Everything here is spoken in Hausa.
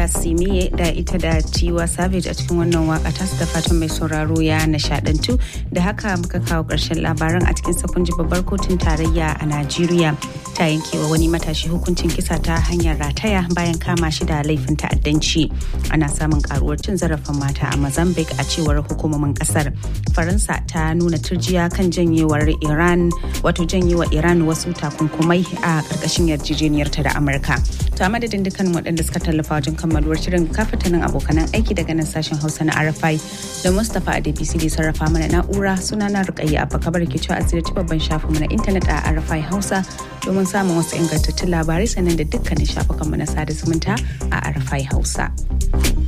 Simiye da ita da Tiwa Savage a cikin wannan waka ta da fatan mai sauraro ya nishadantu da haka muka kawo ƙarshen labaran a cikin sakon babbar kotun tarayya a Najeriya ta yankewa wani matashi hukuncin kisa ta hanyar rataya bayan kama shi da laifin ta'addanci ana samun karuwar cin zarafin mata a Mozambique a cewar hukumomin kasar Faransa ta nuna turjiya kan janyewar Iran wato janyewa Iran wasu takunkumai a ƙarƙashin yarjejeniyarta da Amurka to a madadin dukkan waɗanda suka tallafa wajen kammaluwar shirin kafatanin abokanan aiki daga nan sashen hausa na rfi da mustapha adebisi da sarrafa mana na'ura suna na rukayya abba kabar ke cewa asirci babban shafinmu na intanet a rfi hausa domin samun wasu ingantattun labarai sannan da dukkanin shafukanmu na sada zumunta a rfi hausa.